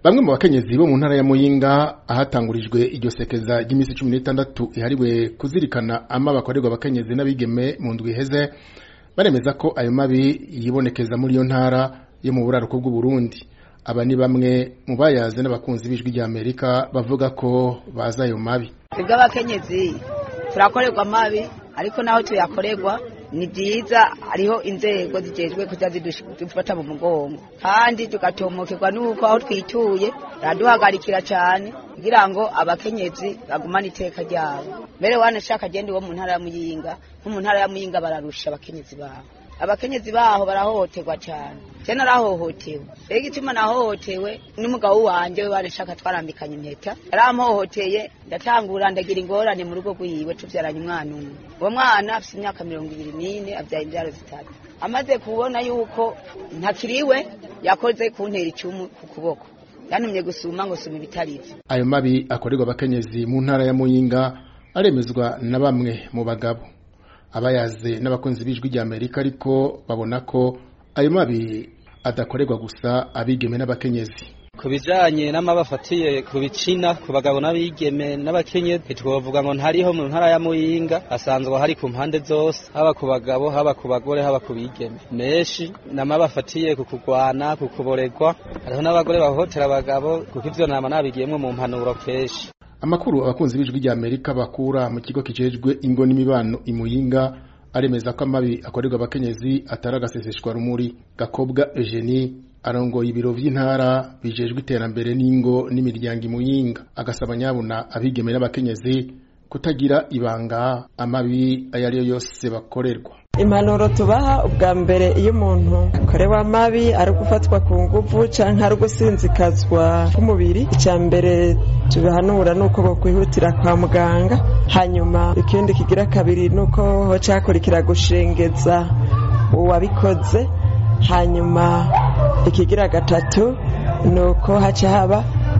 bamwe mu bakenyezi bo mu ntara ya Muyinga ahatangurijwe iryo sekeza ry'imisi cumi n'itandatu ihariwe kuzirikana ama bakorerwa abakenyezi n'abigeme mu ndwi iheze baremeza ko ayo mabi yibonekeza muri iyo ntara yo mu buraruko bw'Uburundi aba ni bamwe mu bayaze n'abakunzi b'ijwi rya Amerika bavuga ko bazi ayo mabi twebwe abakenyezi turakorerwa amabi ariko naho tuyakorerwa ni byiza hariho inzego zijejwe kuza zidufata mu mugongo kandi tugatomokerwa n'uko aho twituye baraduhagarikira cyane kugira ngo abakenyezi bagumane iteka ryabo mbere wanashaka agenda uwo mu ntara ya muyinga nko mu ntara ya muyinga bararusha abakenyezi babo abakenyezi baho barahohoterwa cyane je narahohotewe rero igituma nahohotewe n'umugabo wanje we banashaka twarambikanye impeta yaramhohoteye ndatangura ndagira ingorane mu rugo rwiwe tuvyaranye umwana umwe uwo mwana afise imyaka mirongo ibiri n'ine avyaye imvyaro zitatu amaze kubona yuko ntakiriwe yakoze kuntera icumu ku kuboko yantumye gusuma ngo suma ibitarivyo ayo mabi akorerwa abakenyezi mu ntara ya Muyinga aremezwa na bamwe mu bagabo abayaze n'abakunzi b'ijwi rya Amerika ariko babona ko ayo mabi adakorerwa gusa abigeme n'abakenyezi ku bijanye n'amabafatiye ku bicina ku bagabo n'abigeme n'abakenyezi twovuga ngo ntariho mu ntara ya Muyinga asanzwe hari ku mpande zose haba ku bagabo haba ku bagore haba ku bigeme menshi n'amabafatiye ku kugwana ku kuboregwa hariho n'abagore bahohotera abagabo kuko ivyo nama nabigiyemwo mu mpanuro kenshi amakuru abakunzi b'ijwi rya Amerika bakura mu kigo kijejwe ingo n'imibano imuyinga aremeza ko amabi akorerwa abakenyezi atari agaseseshwa rumuri gakobwa Eugenie arongoye ibiro vy'intara bijejwe iterambere n'ingo n'imiryango imuyinga agasaba nyabuna abigeme n'abakenyezi kutagira ibanga amabi ayo ari yo yose bakorerwa impanuro tubaha ubwa mbere iyo umuntu akorewe amabi ari gufatwa ku nguvu canke ari gusinzikazwa k'umubiri icya mbere tubihanura ni uko bokwihutira kwa muganga hanyuma ikindi kigira kabiri ni uko hoca hakurikira gushengeza uwabikoze hanyuma ikigira gatatu ni uko haca haba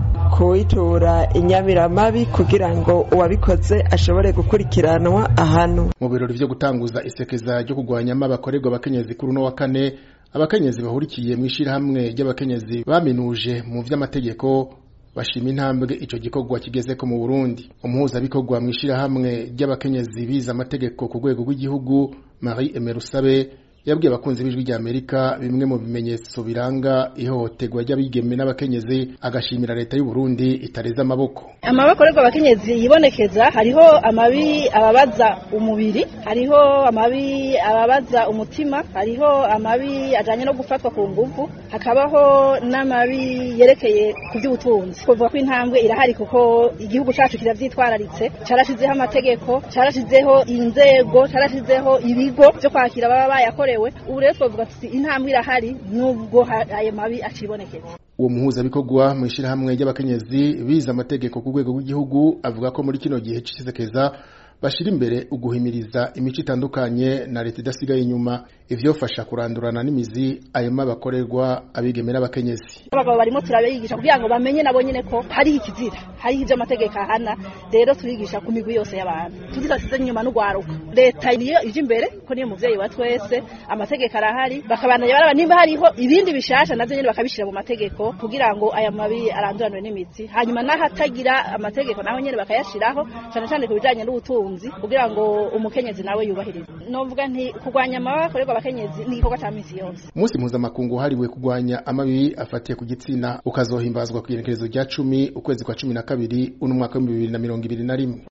kuyitura inyamiramabi kugira ngo uwabikoze ashobore gukurikiranwa ahantu mu birori vyo gutanguza isekeza ryo kurwanya abakorerwa abakenyezi kuri uno wa kane abakenyezi bahurikiye mu ishirahamwe ry'abakenyezi baminuje mu vy'amategeko bashima intambwe ico gikorwa kigezeko mu Burundi umuhuzabikorwa mu ishirahamwe ry'abakenyezi bize amategeko ku rwego rw'igihugu Marie Emerusabe yabwiye abakunzi b'ijwi rya Amerika bimwe mu bimenyetso biranga ihohoterwa ry'abigeme n'abakenyezi agashimira leta y'u Burundi itareza amaboko amabakorerwa abakenyezi yibonekeza hariho amabi ababaza umubiri hariho amabi ababaza umutima hariho amabi ajanye no gufatwa ku nguvu hakabaho n'amabi yerekeye ku by'ubutunzi kuvuga ko intambwe irahari kuko igihugu cacu kiravyitwararitse carashizeho amategeko carashizeho inzego carashizeho ibigo vyo kwakira baba bayakorewe ubu rero twavuga tuti intambwe irahari nubwo ayo mabi acibonekeza uwo muhuzabikorwa mu ishirahamwe ry'abakenyezi bize amategeko ku rwego rw'igihugu avuga ko muri kino gihe c'isekeza bashira imbere uguhimiriza imico itandukanye na leta idasigaye inyuma ivyofasha kurandurana n'imizi ayo mabakorerwa abigeme n'abakenyezi abagabo barimo turabigisha kugira ngo bamenye nabo nyene ko hari ikizira hari ivyo amategeko ahana rero tubigisha ku migwi yose y'abantu tudasize inyuma n'ugwaruka leta niyo ije imbere ko niyo muvyeyi wa twese amategeko arahari bakabandanya baraba nimba hariho ibindi bishasha navyo nyene bakabishira mu mategeko kugira ngo aya mabi aranduranwe n'imizi hanyuma n'ahatagira amategeko naho nyene bakayashiraho cane cane ku bijanye n'ubutunzi kugira ngo umukenyezi nawe yubahirize novuga nti kurwanya amabi akorerwa abakenyezi ni igikorwa ca misi yose umunsi mpuzamakungu wahariwe kurwanya amabi afatiye ku gitsina ukazohimbazwa ku igenekerezo rya cumi ukwezi kwa cumi na kabiri uno mwaka w'ibihumbi bibiri na mirongo ibiri na rimwe